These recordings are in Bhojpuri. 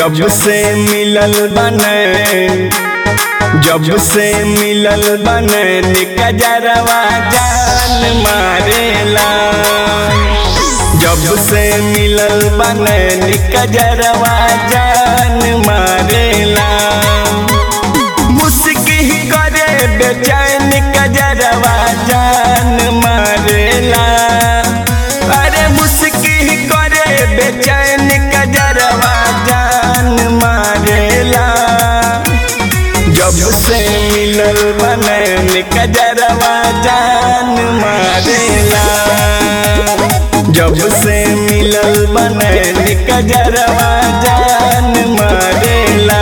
जब से मिलल बने जब से मिलल बने निकजरवा जान मारेला जब से मिलल बने निकजरवा जान मारेला मुस्की करे बेचैन कजरवा जान मारेला अरे मुस्की करे बेचैन कजरवा जान मारेला जब से मिलल बनैन कजरवा जान मारेला जब से मिलल बनैन कजरवा जान मारेला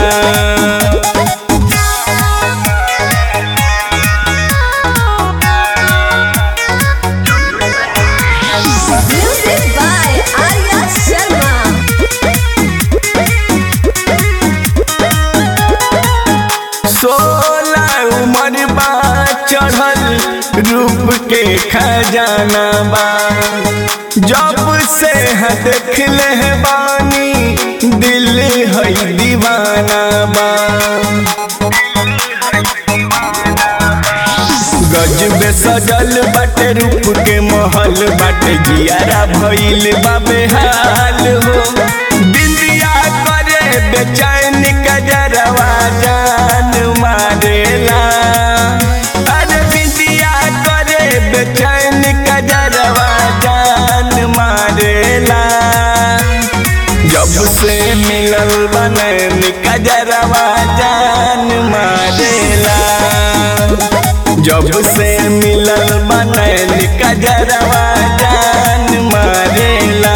Music by Arya Sharma. सोलह उम्र बा चढ़ल रूप के खजाना बा जब से है देख ले बानी दिल है दीवाना बा गजबे सजल बाटे रूप के महल बाटे जियारा भइल बा बेहाल हो बिंदिया करे बेचैन कजरवा जान मारेला अरे बिंदिया करे बेचैन कजरवा जान मारेला जब से मिलल बनैन कजरवा जान मारेला जब से मिलल बनैन कजरवा जान मारेला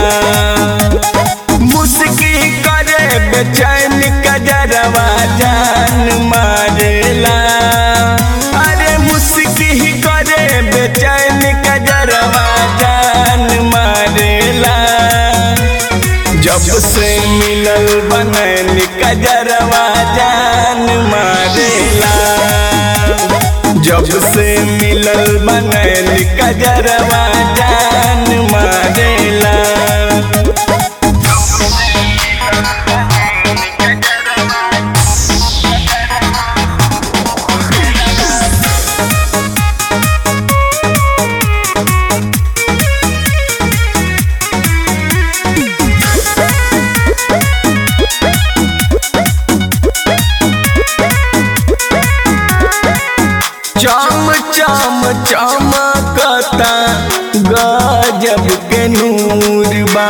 मुस्की करे बेचैन कजरवा जान मारेला अरे मुस्की करे बेचैन कजरवा जान मारेला जब से मिलल बनैन कजरवा जान मारेला जब से मिलल बनैन कजरवा जान मारेला चम चम चमकता गजब के नूर बा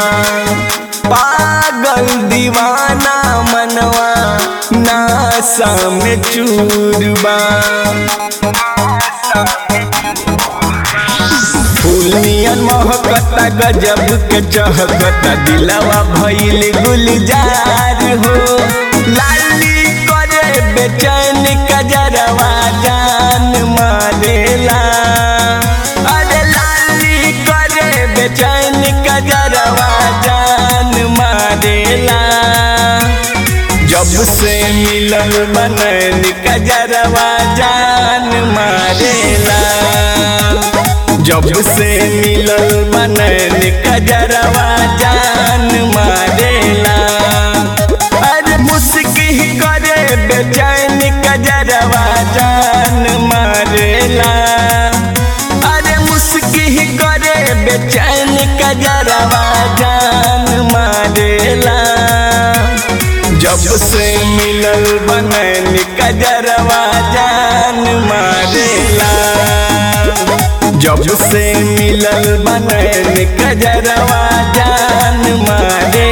पागल दीवाना मनवा नासा में चूर बा फूलियन महकता गजब के चहकता दिलवा भइल गुलजार हो लाली करे बेचैन कजरवा जान मारेला अरे लाली करे बेचैन कजरवा जान मारेला जब से मिलल बनैन कजरवा जान मारेला जब से मिलल बनैन कजरवा जान मारेला अरे मुस्की करे बेचैन कजरवा जान मारेला अरे मुस्की करे बेचैन कजरवा जान मारेला जब से मिलल बनैन कजरवा जान मारेला जब से मिलल बनैन कजरवा जान मारे